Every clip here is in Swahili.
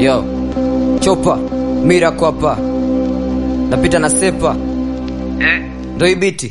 Yo, chopa mira kwapa napita na sepa ndo hii biti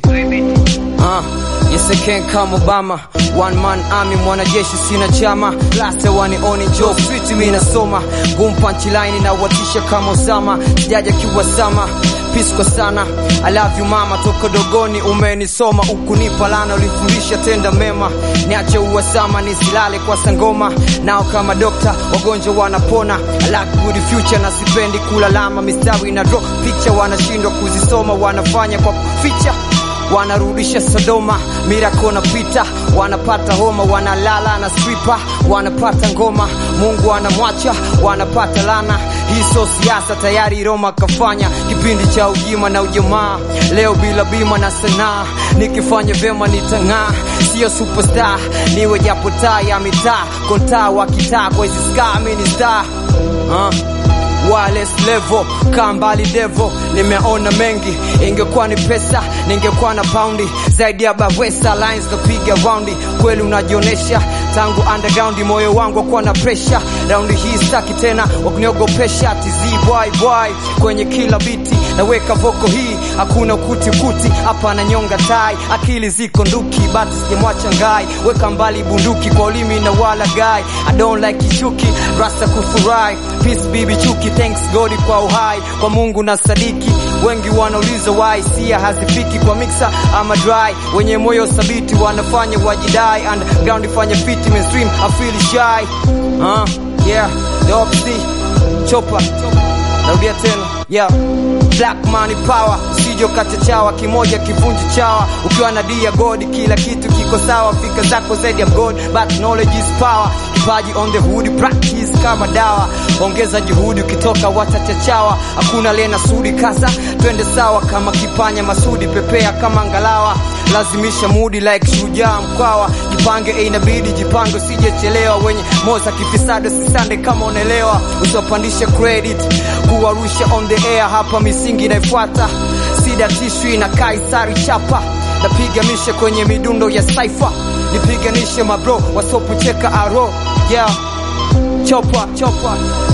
Ah, yes I can come Obama One man army mwanajeshi sina chama last wani oni job street mimi nasoma boom punchline na watisha kama Osama sijaja kiwasama peace kwa sana I love you mama toka dogoni umenisoma ukunipa lana ulifundisha tenda mema niache uwasama nisilale kwa sangoma nao kama dokta wagonjwa wanapona I like good future na sipendi kulalama mistawi na drop picture wanashindwa kuzisoma wanafanya kwa kuficha wanarudisha Sodoma, mirako na pita, wanapata homa, wanalala na stripa, wanapata ngoma, Mungu anamwacha, wanapata lana. Hii so siasa, tayari Roma kafanya kipindi cha ujima na ujamaa, leo bila bima na sanaa, nikifanya vyema nitang'aa, sio superstar, niwe japo taa ya mitaa, kontaa wa kitaa, kwa hizi ska mimi ni star uh. Wireless level kaa mbali devo, nimeona mengi. Ingekuwa ni pesa ningekuwa na paundi zaidi ya Bawesa lines kapiga raundi. Kweli unajionesha tangu underground, moyo wangu akuwa na pressure. Raundi hii staki tena wakuniogopesha, TZ boy boy kwenye kila biti naweka voko hii, hakuna kuti kuti hapa na nyonga tai, akili ziko nduki, bati sijamwacha ngai, weka mbali bunduki kwa ulimi na wala gai. I don't like kishuki rasta kufurahi, peace bibi chuki, thanks God kwa uhai, kwa Mungu na sadiki. Wengi wanauliza why sia hazifiki kwa mixer ama dry, wenye moyo thabiti wanafanya wajidai, underground ifanye fiti, mainstream I feel shy. Uh, yeah, the opposite chopa narudia tena yeah. Black money power sijo kachachawa kimoja kivunji chawa ukiwa na dia god kila kitu kiko sawa fika zako zaidi ya god but knowledge is power kipaji on the hood practice kama dawa ongeza juhudi ukitoka watachachawa hakuna lena sudi kasa twende sawa kama kipanya masudi pepea kama ngalawa lazimisha mudi like shujaa mkwawa jipange eh, inabidi jipange usijechelewa wenye moza kifisado sisande kama unaelewa usiwapandishe credit kuwarusha on the air hapa misingi inaifuata sida tishwi na kaisari chapa napiga mishe kwenye midundo ya saifa nipiganishe mabro wasopucheka aro yeah chopa chopa